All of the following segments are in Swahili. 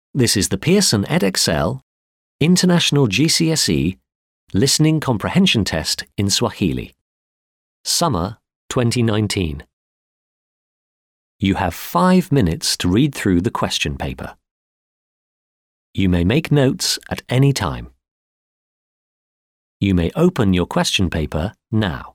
This is the Pearson EdXL International GCSE Listening Comprehension Test in Swahili. Summer 2019. You have five minutes to read through the question paper. You may make notes at any time. You may open your question paper now.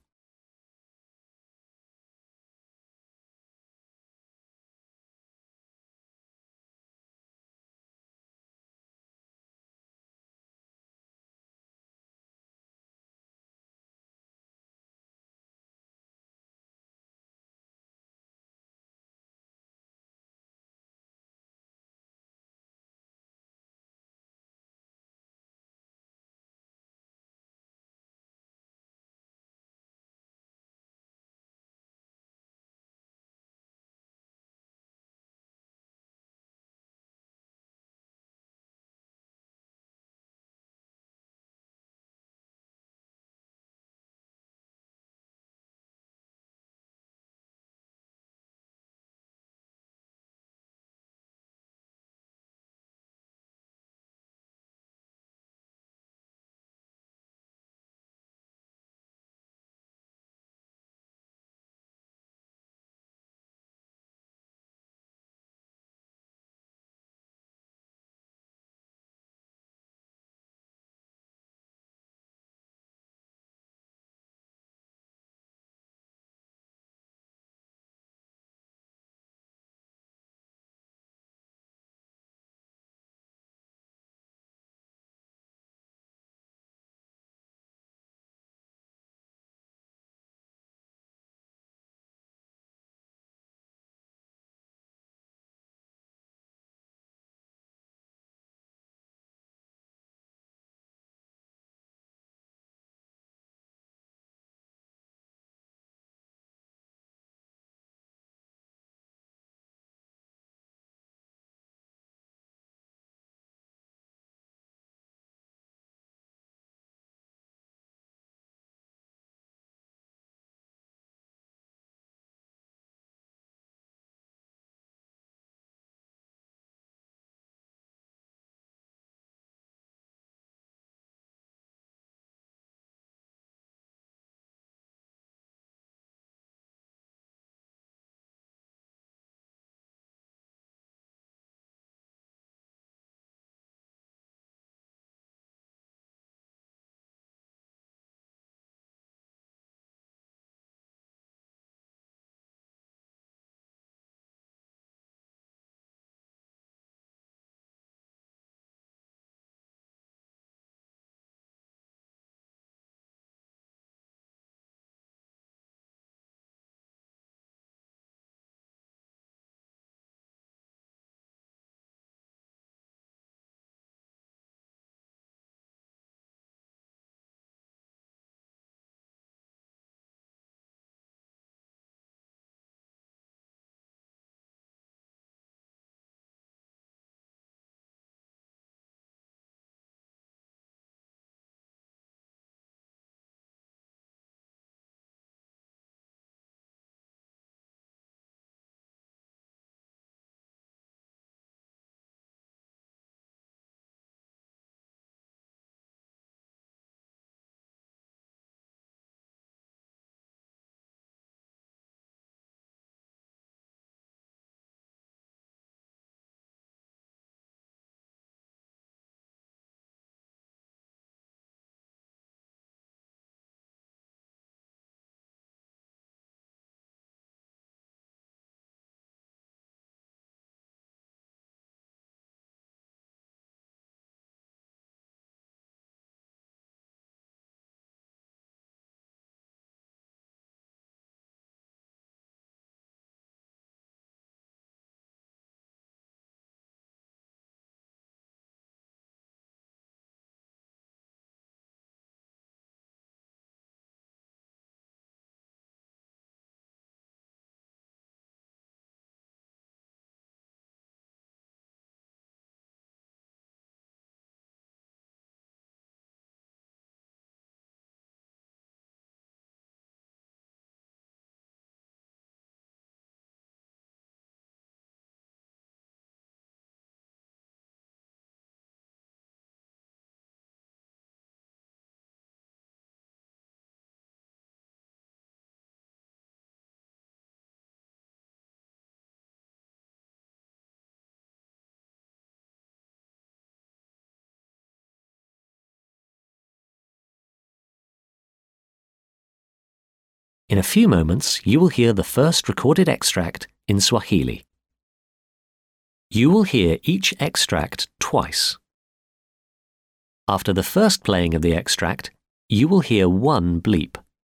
In a few moments, you will hear the first recorded extract in Swahili. You will hear each extract twice. After the first playing of the extract, you will hear one bleep.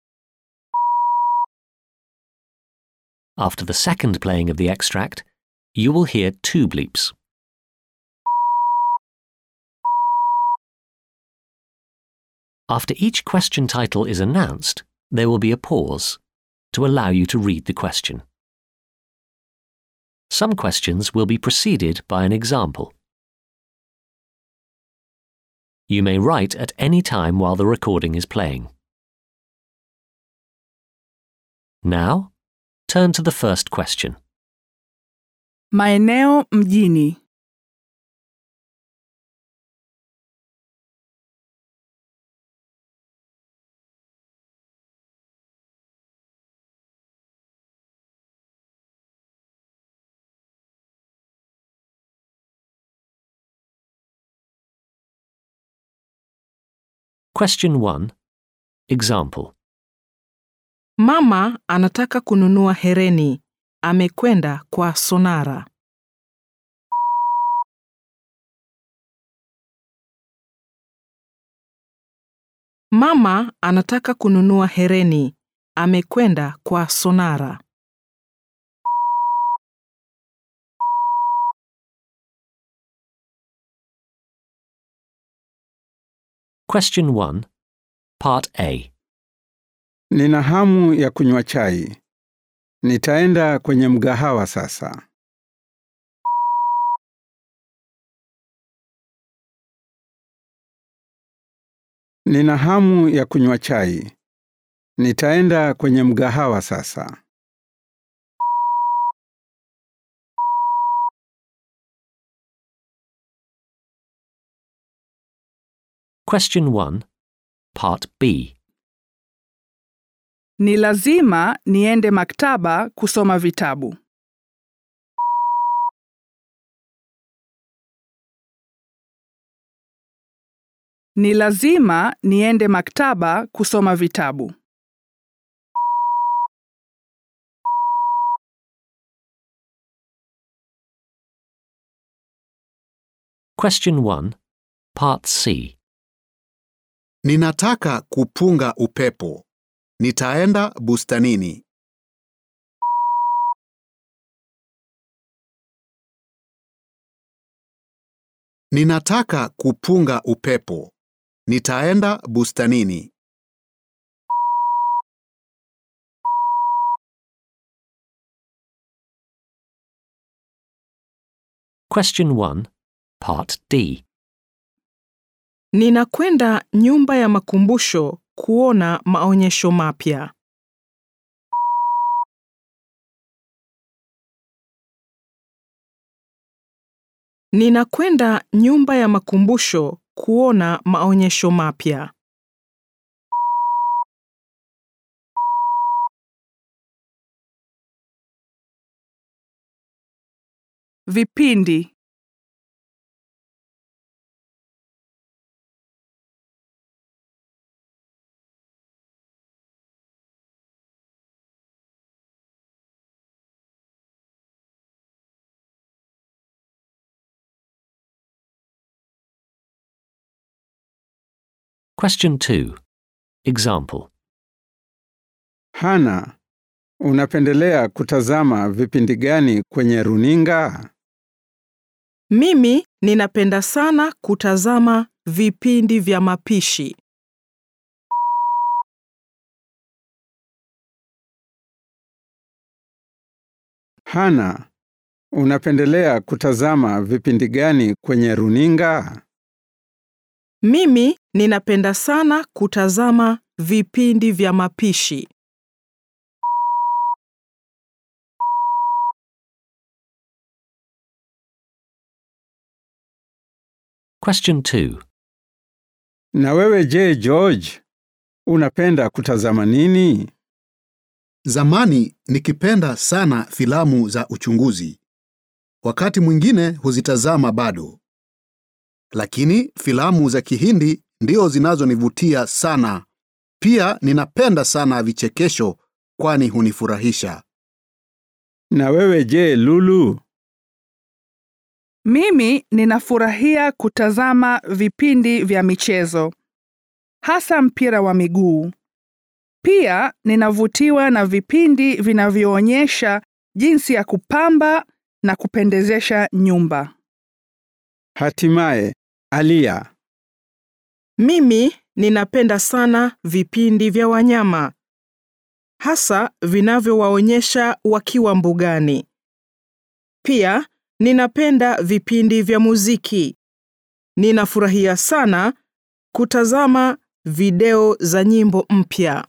After the second playing of the extract, you will hear two bleeps. After each question title is announced, there will be a pause to allow you to read the question. Some questions will be preceded by an example. You may write at any time while the recording is playing. Now, turn to the first question. Maeneo mjini. Question 1. Example. Mama anataka kununua hereni. Amekwenda kwa Sonara. Mama anataka kununua hereni. Amekwenda kwa Sonara. Question 1. Part A. Nina hamu ya kunywa chai. Nitaenda kwenye mgahawa sasa. Nina hamu ya kunywa chai. Nitaenda kwenye mgahawa sasa. Question 1. Part B. Ni lazima niende maktaba kusoma vitabu. Ni lazima niende maktaba kusoma vitabu. Question 1. Part C. Ninataka kupunga upepo. Nitaenda bustanini. Ninataka kupunga upepo. Nitaenda bustanini. Question 1. Part D. Ninakwenda nyumba ya makumbusho kuona maonyesho mapya. Ninakwenda nyumba ya makumbusho kuona maonyesho mapya. Vipindi Question 2. Example. Hana, unapendelea kutazama vipindi gani kwenye runinga? Mimi ninapenda sana kutazama vipindi vya mapishi. Hana, unapendelea kutazama vipindi gani kwenye runinga? Mimi ninapenda sana kutazama vipindi vya mapishi. Question 2. Na wewe je, George? Unapenda kutazama nini? Zamani nikipenda sana filamu za uchunguzi. Wakati mwingine huzitazama bado. Lakini filamu za Kihindi ndio zinazonivutia sana. Pia ninapenda sana vichekesho kwani hunifurahisha. Na wewe je, Lulu? Mimi ninafurahia kutazama vipindi vya michezo, hasa mpira wa miguu. Pia ninavutiwa na vipindi vinavyoonyesha jinsi ya kupamba na kupendezesha nyumba. Hatimaye, Alia. Mimi ninapenda sana vipindi vya wanyama, hasa vinavyowaonyesha wakiwa mbugani. Pia ninapenda vipindi vya muziki. Ninafurahia sana kutazama video za nyimbo mpya.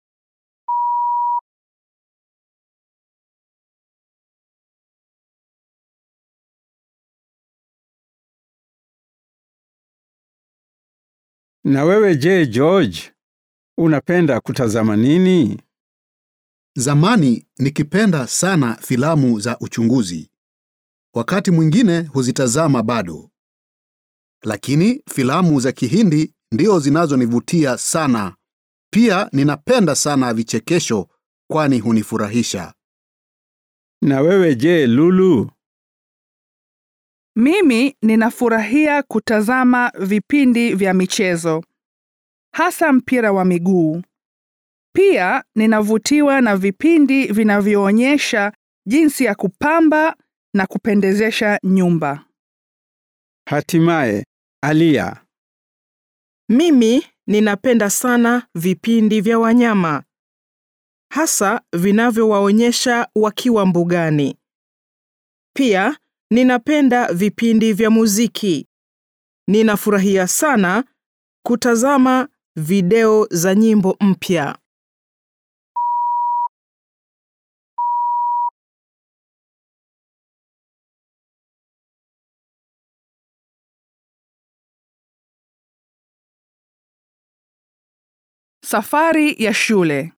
Na wewe je, George? Unapenda kutazama nini? Zamani nikipenda sana filamu za uchunguzi. Wakati mwingine huzitazama bado. Lakini filamu za Kihindi ndio zinazonivutia sana. Pia ninapenda sana vichekesho kwani hunifurahisha. Na wewe je, Lulu? Mimi ninafurahia kutazama vipindi vya michezo, hasa mpira wa miguu. Pia ninavutiwa na vipindi vinavyoonyesha jinsi ya kupamba na kupendezesha nyumba. Hatimaye, Alia. Mimi ninapenda sana vipindi vya wanyama, hasa vinavyowaonyesha wakiwa mbugani. Pia ninapenda vipindi vya muziki. Ninafurahia sana kutazama video za nyimbo mpya. Safari ya shule.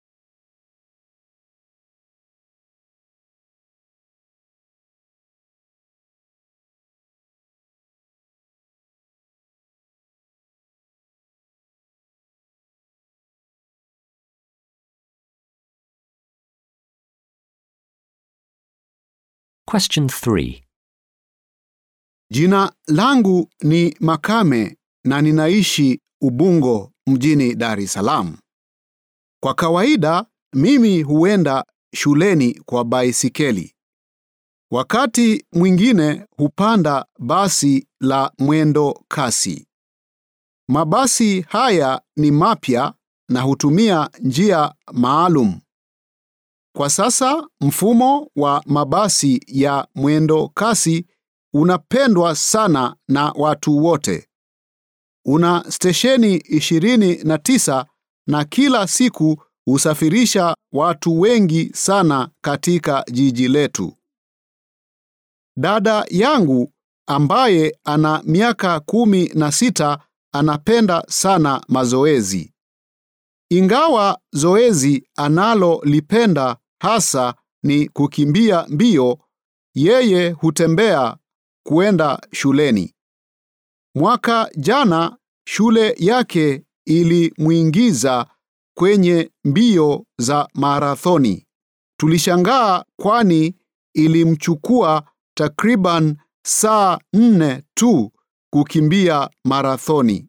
Question 3. Jina langu ni Makame na ninaishi Ubungo mjini Dar es Salaam. Kwa kawaida mimi huenda shuleni kwa baisikeli. Wakati mwingine hupanda basi la mwendo kasi. Mabasi haya ni mapya na hutumia njia maalum. Kwa sasa mfumo wa mabasi ya mwendo kasi unapendwa sana na watu wote. Una stesheni ishirini na tisa na kila siku husafirisha watu wengi sana katika jiji letu. Dada yangu ambaye ana miaka kumi na sita anapenda sana mazoezi. Ingawa zoezi analolipenda hasa ni kukimbia mbio, yeye hutembea kuenda shuleni. Mwaka jana shule yake ilimwingiza kwenye mbio za marathoni. Tulishangaa kwani ilimchukua takriban saa nne tu kukimbia marathoni.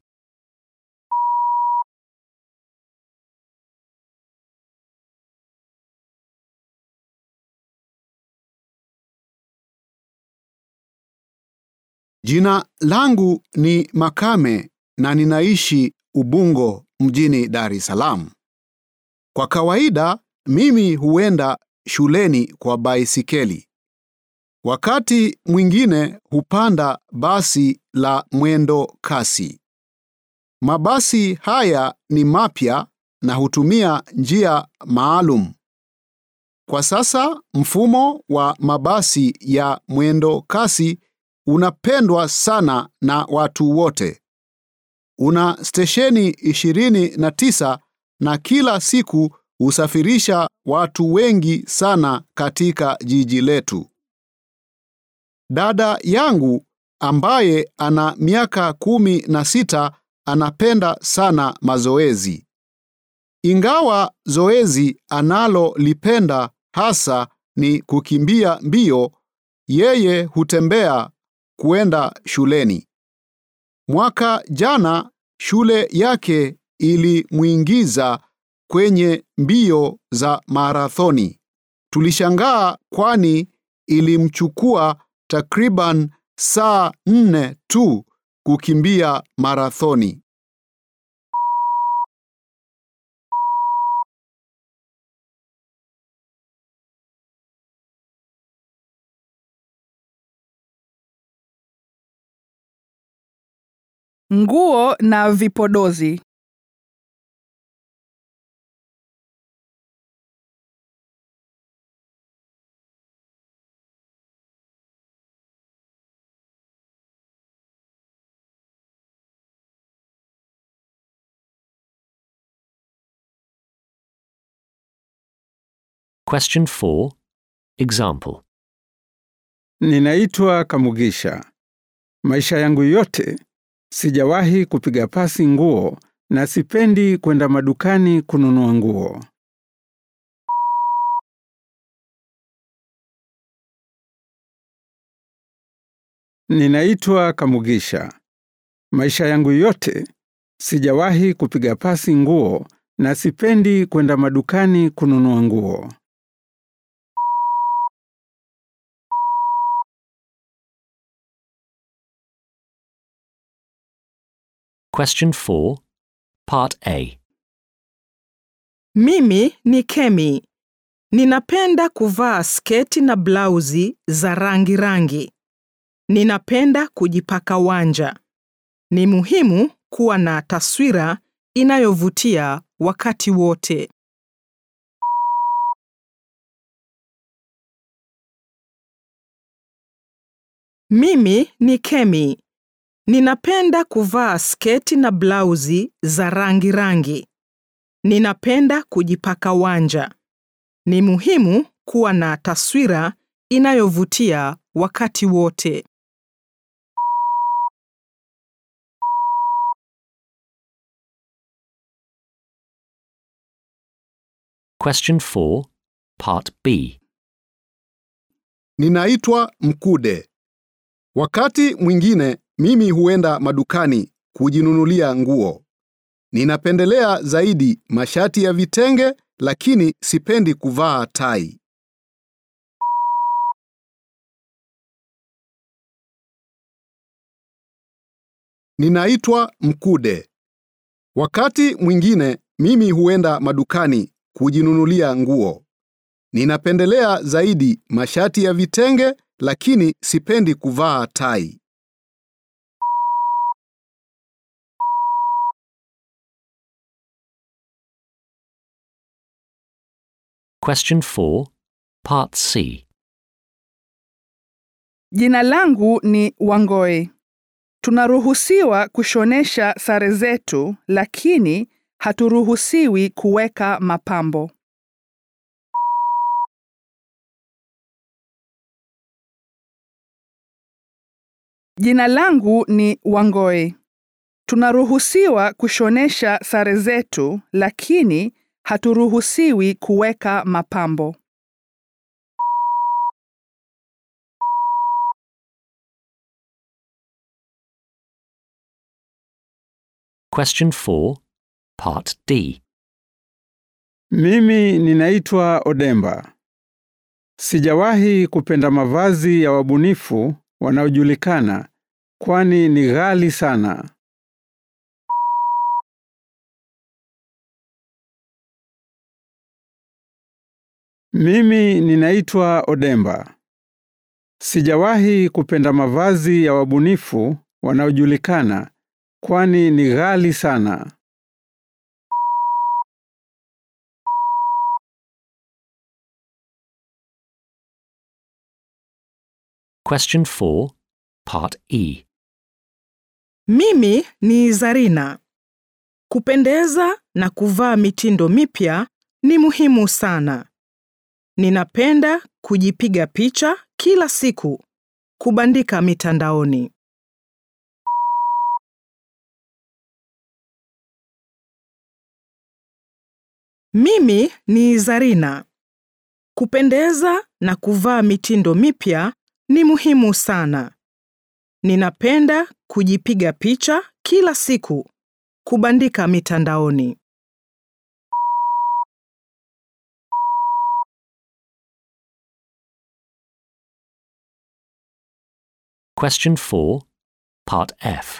Jina langu ni Makame na ninaishi Ubungo mjini Dar es Salaam. Kwa kawaida mimi huenda shuleni kwa baisikeli. Wakati mwingine hupanda basi la mwendo kasi. Mabasi haya ni mapya na hutumia njia maalum. Kwa sasa mfumo wa mabasi ya mwendo kasi unapendwa sana na watu wote. Una stesheni ishirini na tisa na kila siku husafirisha watu wengi sana katika jiji letu. Dada yangu ambaye ana miaka kumi na sita anapenda sana mazoezi. Ingawa zoezi analolipenda hasa ni kukimbia mbio, yeye hutembea kuenda shuleni. Mwaka jana shule yake ilimwingiza kwenye mbio za marathoni. Tulishangaa kwani ilimchukua takriban saa nne tu kukimbia marathoni. Nguo na vipodozi. Question 4. Example. Ninaitwa Kamugisha. Maisha yangu yote sijawahi kupiga pasi nguo na sipendi kwenda madukani kununua nguo. Ninaitwa Kamugisha. Maisha yangu yote sijawahi kupiga pasi nguo na sipendi kwenda madukani kununua nguo. Question 4. Part A. Mimi ni Kemi. Ninapenda kuvaa sketi na blauzi za rangi rangi. Ninapenda kujipaka wanja. Ni muhimu kuwa na taswira inayovutia wakati wote. Mimi ni Kemi. Ninapenda kuvaa sketi na blauzi za rangi rangi. Ninapenda kujipaka wanja. Ni muhimu kuwa na taswira inayovutia wakati wote. Question 4. Part B. Ninaitwa Mkude. Wakati mwingine mimi huenda madukani kujinunulia nguo. Ninapendelea zaidi mashati ya vitenge lakini sipendi kuvaa tai. Ninaitwa Mkude. Wakati mwingine mimi huenda madukani kujinunulia nguo. Ninapendelea zaidi mashati ya vitenge lakini sipendi kuvaa tai. Question 4. Part C. Jina langu ni Wangoi. Tunaruhusiwa kushonesha sare zetu lakini haturuhusiwi kuweka mapambo. Jina langu ni Wangoi. Tunaruhusiwa kushonesha sare zetu lakini haturuhusiwi kuweka mapambo. Question 4. Part D. Mimi ninaitwa Odemba. Sijawahi kupenda mavazi ya wabunifu wanaojulikana kwani ni ghali sana. Mimi ninaitwa Odemba. Sijawahi kupenda mavazi ya wabunifu wanaojulikana kwani ni ghali sana. Question 4. Part E. Mimi ni Zarina. Kupendeza na kuvaa mitindo mipya ni muhimu sana. Ninapenda kujipiga picha kila siku, kubandika mitandaoni. Mimi ni Zarina. Kupendeza na kuvaa mitindo mipya ni muhimu sana. Ninapenda kujipiga picha kila siku, kubandika mitandaoni. Question 4, Part F.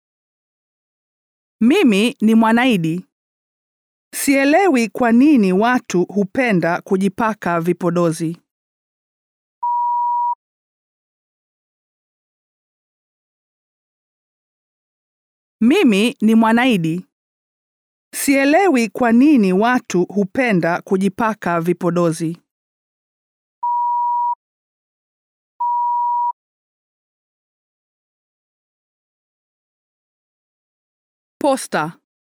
Mimi ni Mwanaidi. Sielewi kwa nini watu hupenda kujipaka vipodozi. Mimi ni Mwanaidi. Sielewi kwa nini watu hupenda kujipaka vipodozi. Posta.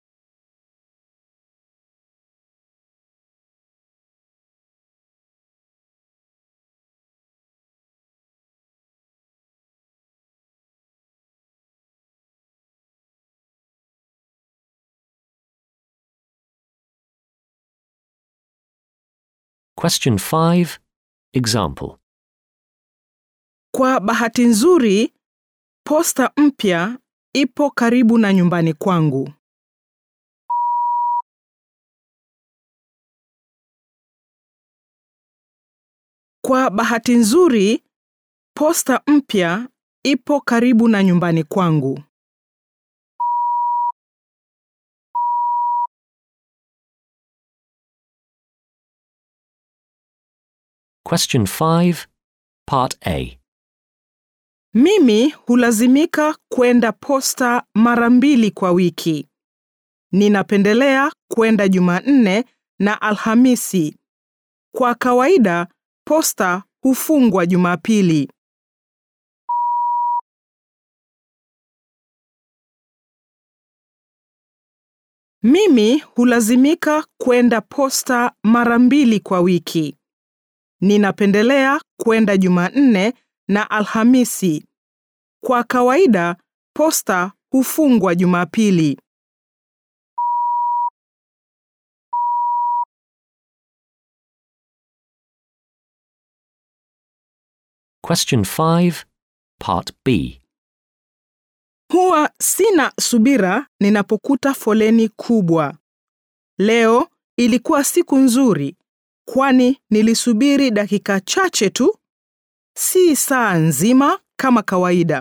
Question 5, Example. Kwa bahati nzuri, posta mpya ipo karibu na nyumbani kwangu. Kwa bahati nzuri, posta mpya ipo karibu na nyumbani kwangu. Question 5, Part A. Mimi hulazimika kwenda posta mara mbili kwa wiki. Ninapendelea kwenda Jumanne na Alhamisi. Kwa kawaida, posta hufungwa Jumapili. Mimi hulazimika kwenda posta mara mbili kwa wiki. Ninapendelea kwenda Jumanne na Alhamisi. Kwa kawaida, posta hufungwa Jumapili. Question 5, Part B. Huwa sina subira ninapokuta foleni kubwa. Leo ilikuwa siku nzuri, kwani nilisubiri dakika chache tu, si saa nzima kama kawaida.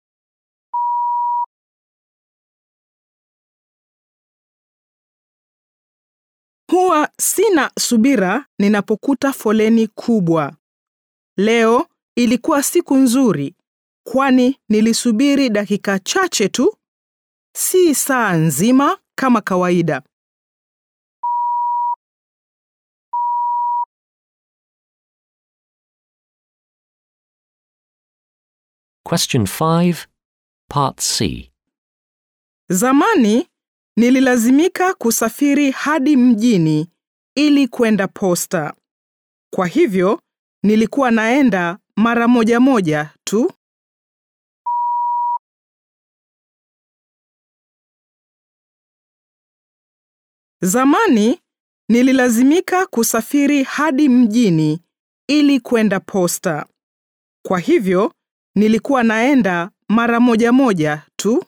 Huwa sina subira ninapokuta foleni kubwa. Leo ilikuwa siku nzuri, kwani nilisubiri dakika chache tu, si saa nzima kama kawaida. Question 5, Part C. Zamani nililazimika kusafiri hadi mjini ili kwenda posta. Kwa hivyo nilikuwa naenda mara moja moja tu. Zamani nililazimika kusafiri hadi mjini ili kwenda posta. Kwa hivyo nilikuwa naenda mara moja moja tu.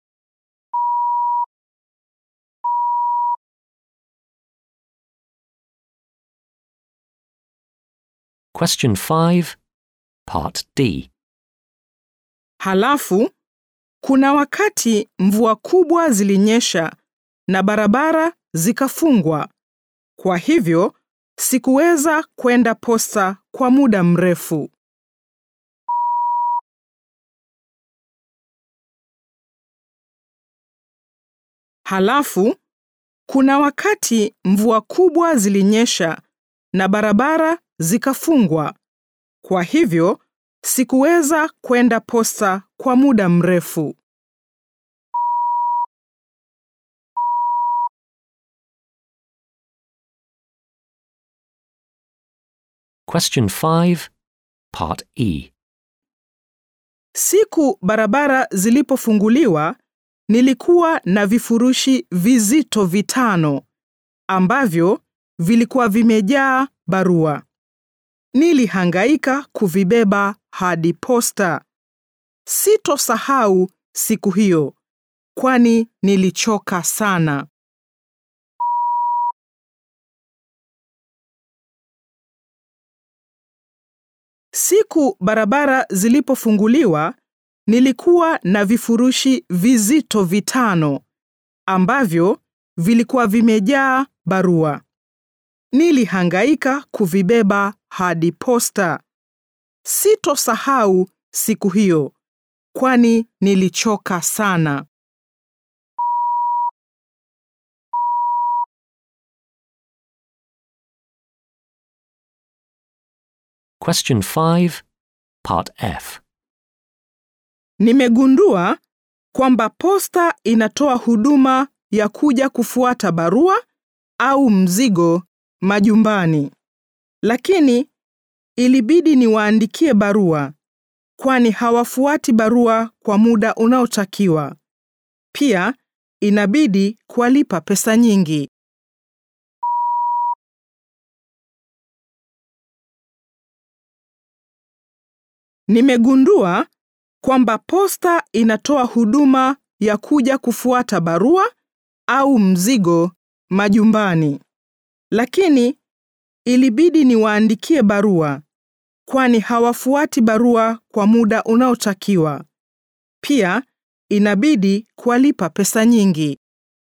Question 5, Part D. Halafu kuna wakati mvua kubwa zilinyesha na barabara zikafungwa. Kwa hivyo sikuweza kwenda posta kwa muda mrefu. Halafu kuna wakati mvua kubwa zilinyesha na barabara zikafungwa. Kwa hivyo sikuweza kwenda posta kwa muda mrefu. Question 5, Part E. Siku barabara zilipofunguliwa, nilikuwa na vifurushi vizito vitano ambavyo vilikuwa vimejaa barua. Nilihangaika kuvibeba hadi posta. Sitosahau siku hiyo, kwani nilichoka sana. Siku barabara zilipofunguliwa, nilikuwa na vifurushi vizito vitano ambavyo vilikuwa vimejaa barua. Nilihangaika kuvibeba hadi posta. Sitosahau siku hiyo, kwani nilichoka sana. Question 5, Part F. Nimegundua kwamba posta inatoa huduma ya kuja kufuata barua au mzigo majumbani. Lakini ilibidi niwaandikie barua kwani hawafuati barua kwa muda unaotakiwa. Pia inabidi kuwalipa pesa nyingi. Nimegundua kwamba posta inatoa huduma ya kuja kufuata barua au mzigo majumbani. Lakini ilibidi niwaandikie barua kwani hawafuati barua kwa muda unaotakiwa. Pia inabidi kuwalipa pesa nyingi.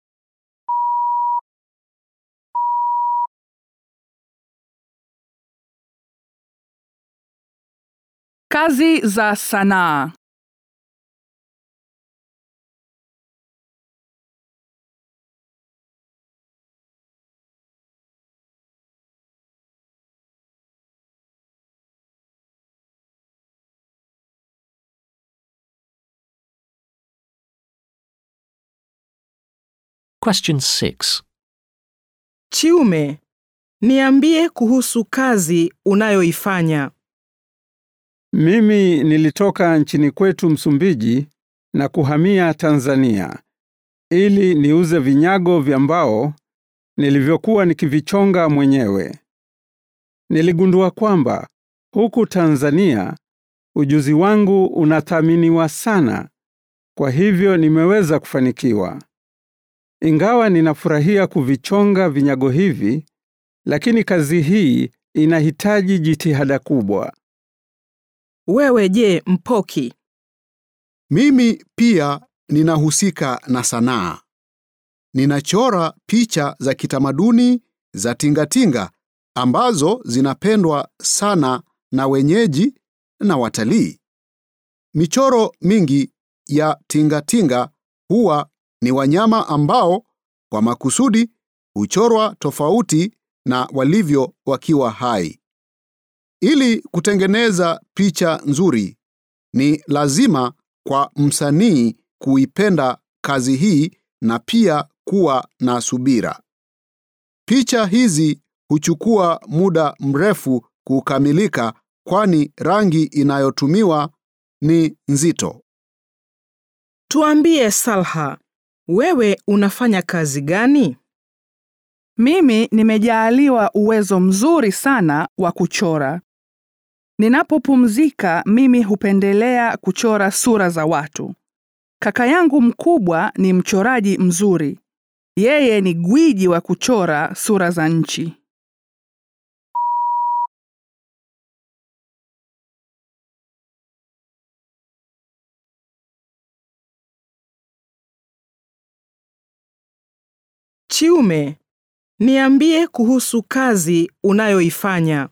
Kazi za sanaa. Question 6. Chiume, niambie kuhusu kazi unayoifanya. Mimi nilitoka nchini kwetu Msumbiji na kuhamia Tanzania ili niuze vinyago vya mbao nilivyokuwa nikivichonga mwenyewe. Niligundua kwamba huku Tanzania ujuzi wangu unathaminiwa sana, kwa hivyo nimeweza kufanikiwa. Ingawa ninafurahia kuvichonga vinyago hivi, lakini kazi hii inahitaji jitihada kubwa. Wewe je, Mpoki? Mimi pia ninahusika na sanaa. Ninachora picha za kitamaduni za tingatinga ambazo zinapendwa sana na wenyeji na watalii. Michoro mingi ya tingatinga huwa ni wanyama ambao kwa makusudi huchorwa tofauti na walivyo wakiwa hai. Ili kutengeneza picha nzuri, ni lazima kwa msanii kuipenda kazi hii na pia kuwa na subira. Picha hizi huchukua muda mrefu kukamilika kwani rangi inayotumiwa ni nzito. Tuambie Salha, wewe unafanya kazi gani? Mimi nimejaaliwa uwezo mzuri sana wa kuchora. Ninapopumzika mimi hupendelea kuchora sura za watu. Kaka yangu mkubwa ni mchoraji mzuri. Yeye ni gwiji wa kuchora sura za nchi. Chiume, niambie kuhusu kazi unayoifanya.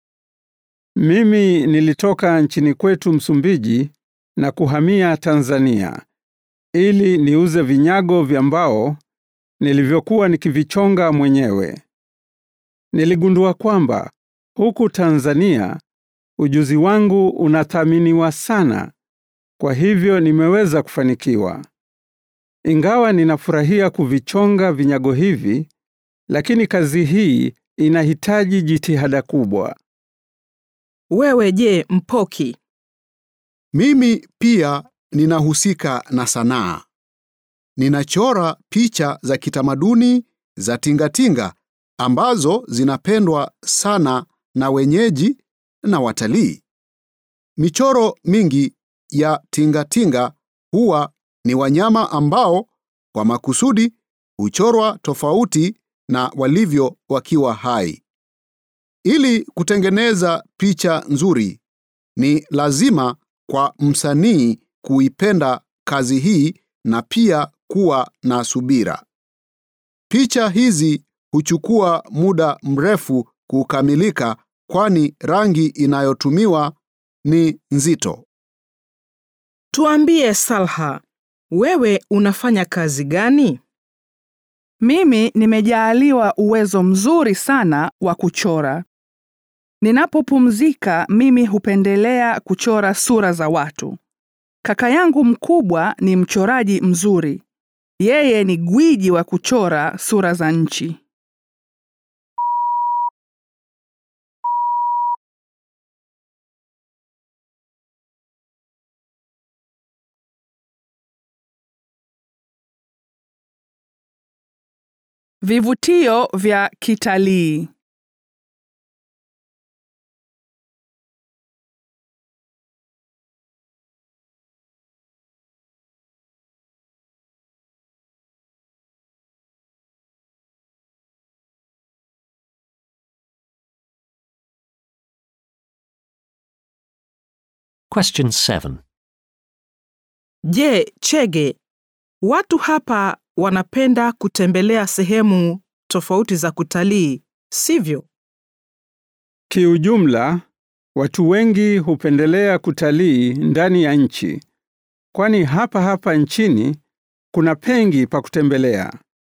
Mimi nilitoka nchini kwetu Msumbiji na kuhamia Tanzania ili niuze vinyago vya mbao nilivyokuwa nikivichonga mwenyewe. Niligundua kwamba huku Tanzania ujuzi wangu unathaminiwa sana, kwa hivyo nimeweza kufanikiwa. Ingawa ninafurahia kuvichonga vinyago hivi, lakini kazi hii inahitaji jitihada kubwa. Wewe je, Mpoki? Mimi pia ninahusika na sanaa. Ninachora picha za kitamaduni za tingatinga ambazo zinapendwa sana na wenyeji na watalii. Michoro mingi ya tingatinga huwa ni wanyama ambao kwa makusudi huchorwa tofauti na walivyo wakiwa hai. Ili kutengeneza picha nzuri, ni lazima kwa msanii kuipenda kazi hii na pia kuwa na subira. Picha hizi huchukua muda mrefu kukamilika kwani rangi inayotumiwa ni nzito. Tuambie Salha, wewe unafanya kazi gani? Mimi nimejaaliwa uwezo mzuri sana wa kuchora. Ninapopumzika mimi hupendelea kuchora sura za watu. Kaka yangu mkubwa ni mchoraji mzuri. Yeye ni gwiji wa kuchora sura za nchi. Vivutio vya kitalii. Question 7. Je, Chege, watu hapa wanapenda kutembelea sehemu tofauti za kutalii, sivyo? Kiujumla, watu wengi hupendelea kutalii ndani ya nchi, kwani hapa hapa nchini kuna pengi pa kutembelea.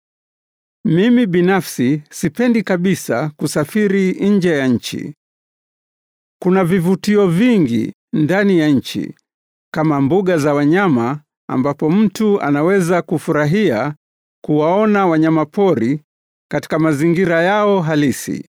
Mimi binafsi sipendi kabisa kusafiri nje ya nchi. Kuna vivutio vingi ndani ya nchi kama mbuga za wanyama ambapo mtu anaweza kufurahia kuwaona wanyamapori katika mazingira yao halisi.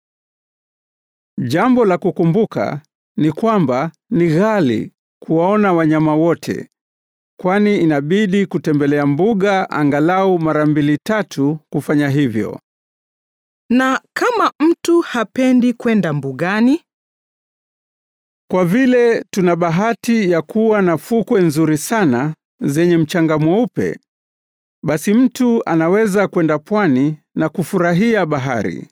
Jambo la kukumbuka ni kwamba ni ghali kuwaona wanyama wote, kwani inabidi kutembelea mbuga angalau mara mbili tatu kufanya hivyo. Na kama mtu hapendi kwenda mbugani, Kwa vile tuna bahati ya kuwa na fukwe nzuri sana zenye mchanga mweupe, basi mtu anaweza kwenda pwani na kufurahia bahari.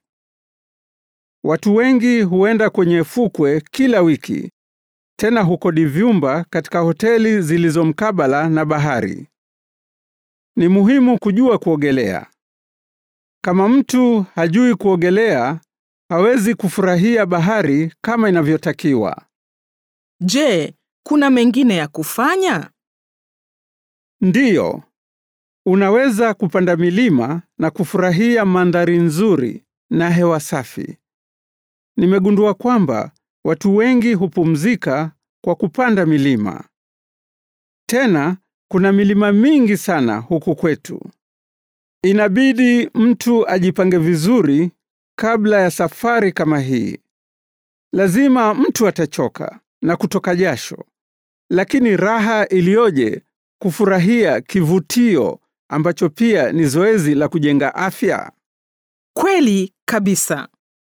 Watu wengi huenda kwenye fukwe kila wiki, tena hukodi vyumba katika hoteli zilizo mkabala na bahari. Ni muhimu kujua kuogelea. Kama mtu hajui kuogelea, hawezi kufurahia bahari kama inavyotakiwa. je, kuna mengine ya kufanya? Ndiyo, unaweza kupanda milima na kufurahia mandhari nzuri na hewa safi. Nimegundua kwamba watu wengi hupumzika kwa kupanda milima. Tena kuna milima mingi sana huku kwetu. Inabidi mtu ajipange vizuri kabla ya safari kama hii. Lazima mtu atachoka na kutoka jasho, lakini raha iliyoje kufurahia kivutio ambacho pia ni zoezi la kujenga afya. Kweli kabisa.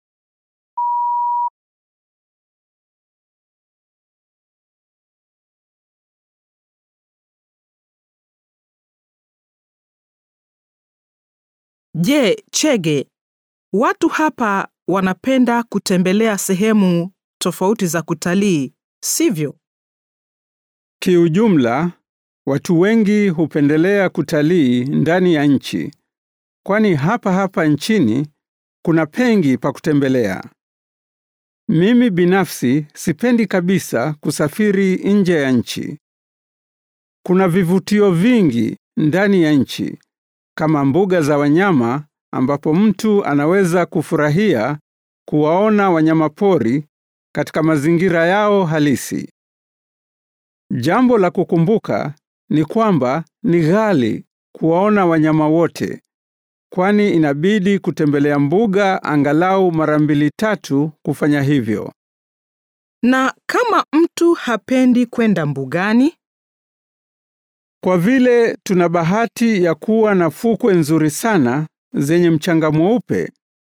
Je, Chege, watu hapa wanapenda kutembelea sehemu tofauti za kutalii, sivyo? Kiujumla, watu wengi hupendelea kutalii ndani ya nchi, kwani hapa hapa nchini kuna pengi pa kutembelea. Mimi binafsi sipendi kabisa kusafiri nje ya nchi. Kuna vivutio vingi ndani ya nchi kama mbuga za wanyama ambapo mtu anaweza kufurahia kuwaona wanyamapori katika mazingira yao halisi. Jambo la kukumbuka ni kwamba ni ghali kuwaona wanyama wote, kwani inabidi kutembelea mbuga angalau mara mbili tatu kufanya hivyo. Na kama mtu hapendi kwenda mbugani, Kwa vile tuna bahati ya kuwa na fukwe nzuri sana zenye mchanga mweupe,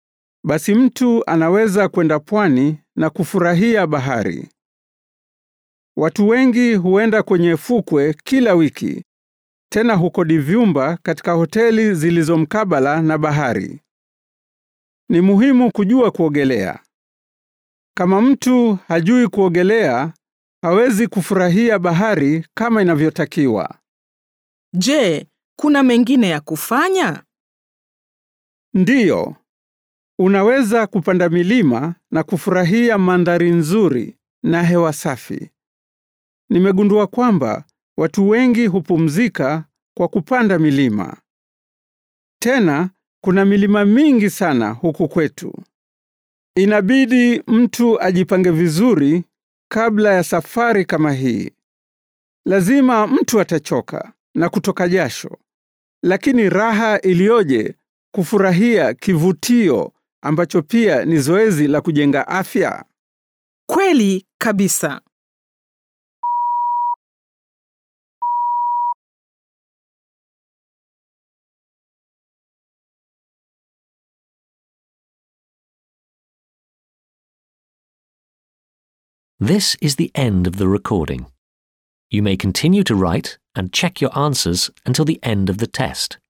basi mtu anaweza kwenda pwani na kufurahia bahari. Watu wengi huenda kwenye fukwe kila wiki, tena hukodi vyumba katika hoteli zilizo mkabala na bahari. Ni muhimu kujua kuogelea. Kama mtu hajui kuogelea, hawezi kufurahia bahari kama inavyotakiwa. Je, kuna mengine ya kufanya? Ndiyo, unaweza kupanda milima na kufurahia mandhari nzuri na hewa safi. Nimegundua kwamba watu wengi hupumzika kwa kupanda milima. Tena kuna milima mingi sana huku kwetu. Inabidi mtu ajipange vizuri kabla ya safari kama hii. Lazima mtu atachoka na kutoka jasho, lakini raha iliyoje kufurahia kivutio ambacho pia ni zoezi la kujenga afya. Kweli kabisa. This is the end of the recording. You may continue to write and check your answers until the end of the test.